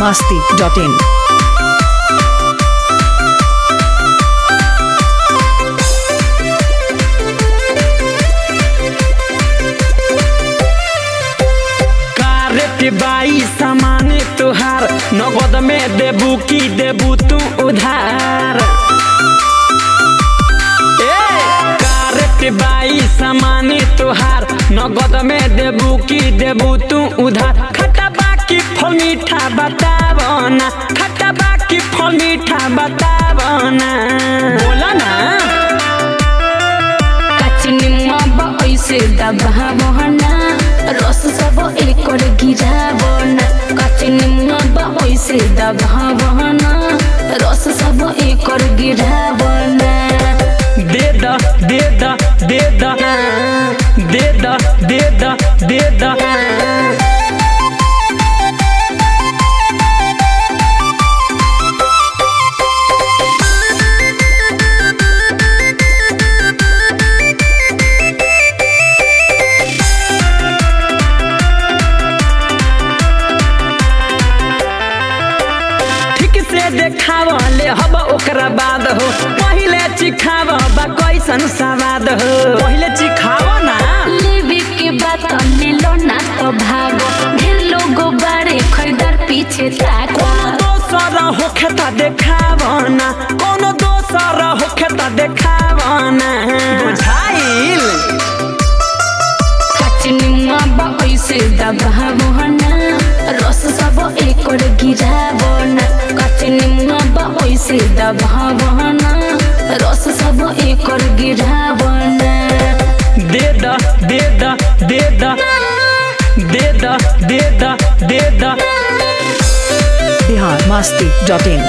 masti.in. कारेट बाई सामान तुहार नगद में देबू की देबू तू उधार ए कारेट बाई सामान तुहार नगद में देबू की देबू तू उधार खट्टा बाकी फल मीठा बतावना खट्टा बाकी फल मीठा बतावना बोला ना काचिनिमा बा ऐसे दबावना रस सब एकर गिरावना काचिनिमा बा ऐसे दबावना रस सब एकर गिरावना दे the they the they the they the they the they द ठीक से देखाव ले हब ओकरा बाद हो पहिले चिखाव बा कैसन सवाद हो पहिले चिखाव ना लेवे के बात मिलो ना तो भागो ढेर लोगो बारे खरीदार पीछे ताको कोनो दोसर होखे त देखाव ना कोनो दोसर होखे त देखाव ना बुझाइल काचिनिमा बा ऐसे दबावना रस सब एकर गिरावना काचिनिमा बा ऐसे दबावना रस सब एकर गिरावना दे the they the they the they the they the they the Bihar masti.in.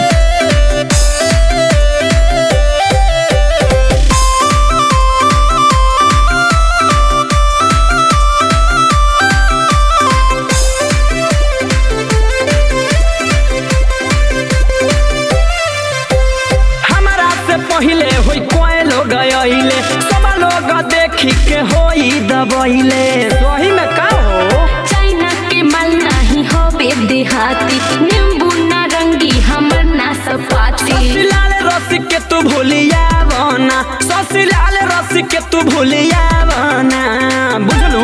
हमारा से पहिले होई कोई लोग आइले सब लोग देखी के होई दबैले सही में का हो चाइना के माल नहीं होवे देहाती नींबू नारंगी हमर ना सपाती ससीलाल रस के तू भूलिया बना ससीलाल रस के तू भूलिया बना बुझलू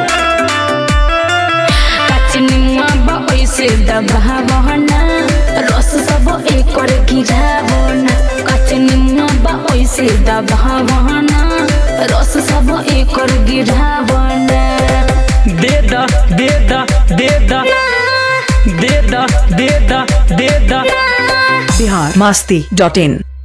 काचिनिमा बा ऐसे दबावना रस सब एकर गिरावना काचिनिमा बा ऐसे दबावना रस सब एकर गिरावना दे the they the they the they the they the they the Bihar masti.in.